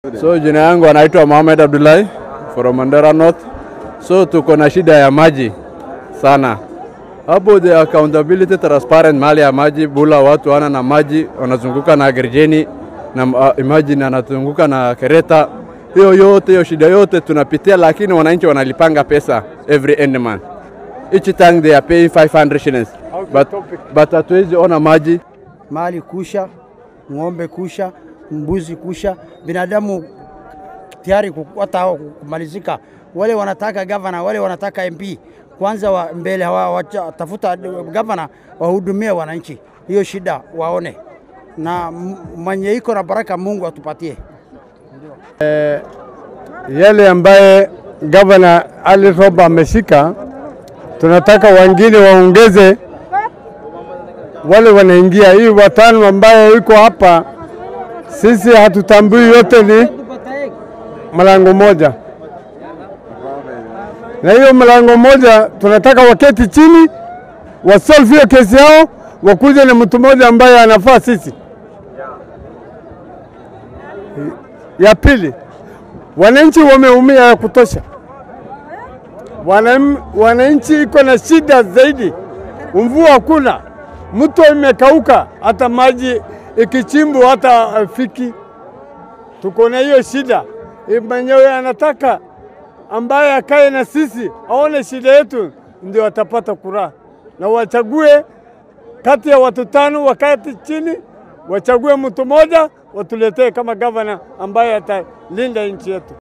So jina yangu anaitwa Mohamed Abdullahi from Mandera North. So tuko na shida ya maji sana hapo, the accountability transparent, mali ya maji bula, watu wana na maji wanazunguka na Gerjeni na uh, imagine anazunguka na Kereta, hiyo yote hiyo shida yote tunapitia, lakini wananchi wanalipanga pesa every end month, each time they are paying 500 shillings, but but hatuwezi ona maji mali kusha, ng'ombe kusha, mbuzi kusha, binadamu tayari hata kumalizika. Wale wanataka gavana, wale wanataka MP kwanza wa mbele watafuta gavana wahudumie wananchi, hiyo shida waone, na mwenye iko na baraka Mungu atupatie. Eh, yale ambaye gavana Ali Roba ameshika, tunataka wengine waongeze wale wanaingia hii watano ambaye iko hapa, sisi hatutambui, yote ni mlango moja, na hiyo mlango moja tunataka waketi chini wasolve hiyo kesi yao, wakuje na mtu mmoja ambaye anafaa sisi. Ya pili, wananchi wameumia ya kutosha, wananchi iko na shida zaidi, mvua hakuna mto imekauka, hata maji ikichimbwa hata fiki. Tuko na hiyo shida. Mwenyewe anataka ambaye akae na sisi aone shida yetu, ndio atapata kura, na wachague kati ya watu tano, wakati chini wachague mtu mmoja, watuletee kama gavana ambaye atalinda nchi yetu.